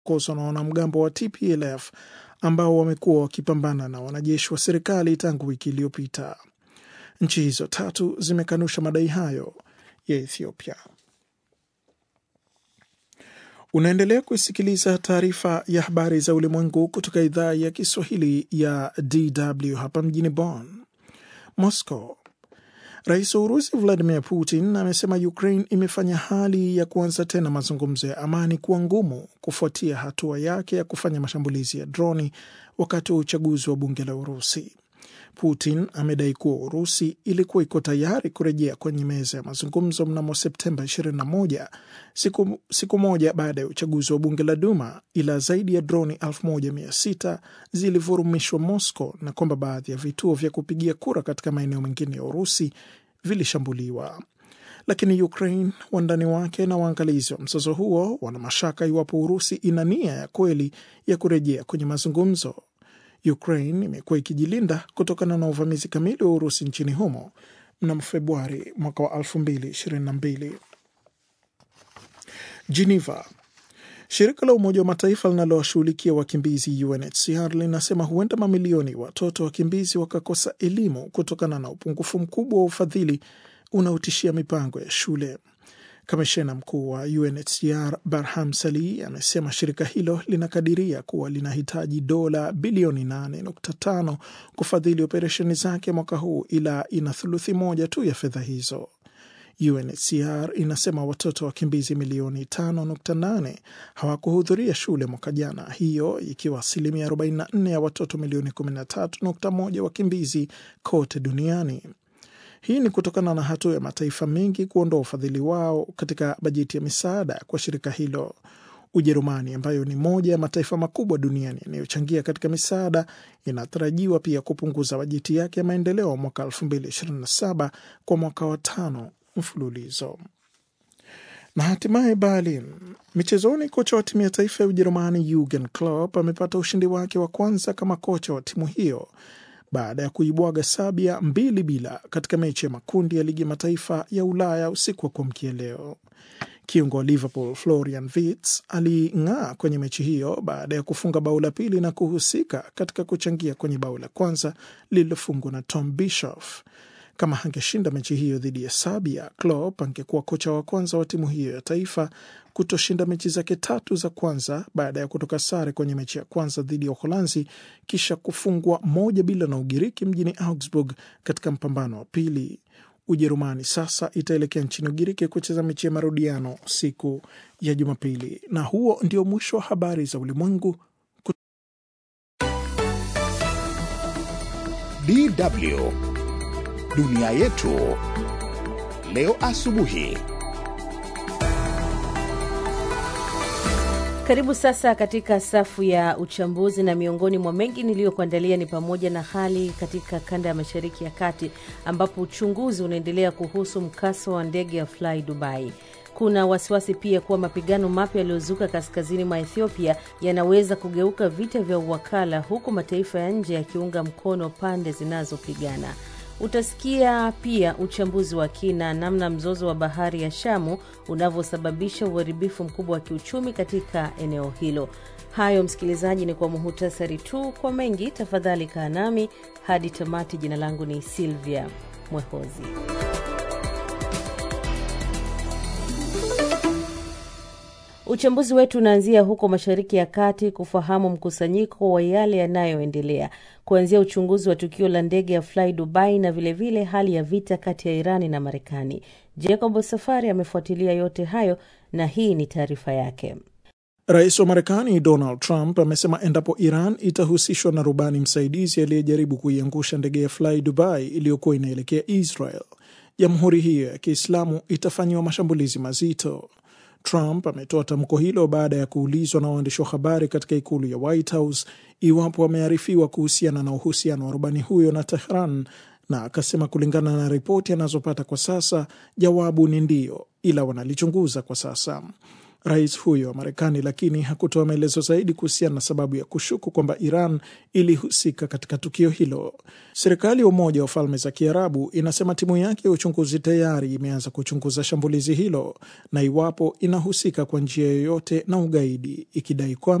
kosa na wanamgambo wa TPLF ambao wamekuwa wakipambana na wanajeshi wa serikali tangu wiki iliyopita. Nchi hizo tatu zimekanusha madai hayo ya Ethiopia. Unaendelea kusikiliza taarifa ya habari za ulimwengu kutoka idhaa ya Kiswahili ya DW hapa mjini Bonn. Moscow. Rais wa Urusi Vladimir Putin amesema Ukraine imefanya hali ya kuanza tena mazungumzo ya amani kuwa ngumu kufuatia hatua yake ya kufanya mashambulizi ya droni wakati wa uchaguzi wa bunge la Urusi. Putin amedai kuwa Urusi ilikuwa iko tayari kurejea kwenye meza ya mazungumzo mnamo Septemba 21 siku, siku moja baada ya uchaguzi wa bunge la Duma, ila zaidi ya droni 1600 zilivurumishwa Moscow na kwamba baadhi ya vituo vya kupigia kura katika maeneo mengine ya Urusi vilishambuliwa. Lakini Ukraine, wandani wake na waangalizi wa mzozo huo wana mashaka iwapo Urusi ina nia ya kweli ya kurejea kwenye mazungumzo. Ukraine imekuwa ikijilinda kutokana na uvamizi kamili wa Urusi nchini humo mnamo Februari mwaka wa 2022. Geneva. Shirika la Umoja wa Mataifa linalowashughulikia wakimbizi UNHCR linasema huenda mamilioni watoto wakimbizi wakakosa elimu kutokana na upungufu mkubwa wa ufadhili unaotishia mipango ya shule. Kamishena mkuu wa UNHCR Barham Sali amesema shirika hilo linakadiria kuwa linahitaji dola bilioni 8.5 kufadhili operesheni zake mwaka huu, ila ina thuluthi moja tu ya fedha hizo. UNHCR inasema watoto wakimbizi milioni 5.8 hawakuhudhuria shule mwaka jana, hiyo ikiwa asilimia 44 ya watoto milioni 13.1 wakimbizi kote duniani. Hii ni kutokana na hatua ya mataifa mengi kuondoa ufadhili wao katika bajeti ya misaada kwa shirika hilo. Ujerumani, ambayo ni moja ya mataifa makubwa duniani yanayochangia katika misaada, inatarajiwa pia kupunguza bajeti yake ya maendeleo mwaka 2027 kwa mwaka wa tano mfululizo. Na hatimaye Berlin, michezoni, kocha wa timu ya taifa ya Ujerumani Jurgen Klopp amepata ushindi wake wa kwanza kama kocha wa timu hiyo baada ya kuibwaga Sabia mbili bila katika mechi ya makundi ya ligi ya mataifa ya Ulaya usiku wa kuamkia leo. Kiungo wa Liverpool Florian Wirtz aling'aa kwenye mechi hiyo baada ya kufunga bao la pili na kuhusika katika kuchangia kwenye bao la kwanza lililofungwa na Tom Bischoff. Kama angeshinda mechi hiyo dhidi ya Sabia, Klopp angekuwa kocha wa kwanza wa timu hiyo ya taifa kutoshinda mechi zake tatu za kwanza baada ya kutoka sare kwenye mechi ya kwanza dhidi ya Uholanzi kisha kufungwa moja bila na Ugiriki mjini Augsburg katika mpambano wa pili. Ujerumani sasa itaelekea nchini Ugiriki kucheza mechi ya marudiano siku ya Jumapili. Na huo ndio mwisho wa habari za ulimwengu. DW dunia yetu leo asubuhi. Karibu sasa katika safu ya uchambuzi, na miongoni mwa mengi niliyokuandalia ni pamoja na hali katika kanda ya mashariki ya kati ambapo uchunguzi unaendelea kuhusu mkasa wa ndege ya Fly Dubai. Kuna wasiwasi pia kuwa mapigano mapya yaliyozuka kaskazini mwa Ethiopia yanaweza kugeuka vita vya uwakala, huku mataifa ya nje yakiunga mkono pande zinazopigana. Utasikia pia uchambuzi wa kina namna mzozo wa bahari ya Shamu unavyosababisha uharibifu mkubwa wa kiuchumi katika eneo hilo. Hayo msikilizaji, ni kwa muhutasari tu. Kwa mengi, tafadhali kaa nami hadi tamati. Jina langu ni Silvia Mwehozi. Uchambuzi wetu unaanzia huko Mashariki ya Kati kufahamu mkusanyiko wa yale yanayoendelea kuanzia uchunguzi wa tukio la ndege ya Fly Dubai na vilevile vile hali ya vita kati ya Irani na Marekani. Jacob Safari amefuatilia yote hayo na hii ni taarifa yake. Rais wa Marekani Donald Trump amesema endapo Iran itahusishwa na rubani msaidizi aliyejaribu kuiangusha ndege ya Fly Dubai iliyokuwa inaelekea Israel, jamhuri hiyo ya Kiislamu itafanyiwa mashambulizi mazito. Trump ametoa tamko hilo baada ya kuulizwa na waandishi wa habari katika ikulu ya White House iwapo wamearifiwa kuhusiana na uhusiano wa rubani huyo na Tehran, na akasema kulingana na ripoti anazopata kwa sasa, jawabu ni ndio, ila wanalichunguza kwa sasa. rais huyo wa Marekani, lakini hakutoa maelezo zaidi kuhusiana na sababu ya kushuku kwamba Iran ilihusika katika tukio hilo. Serikali ya Umoja wa Falme za Kiarabu inasema timu yake ya uchunguzi tayari imeanza kuchunguza shambulizi hilo na iwapo inahusika kwa njia yoyote na ugaidi, ikidai kwamba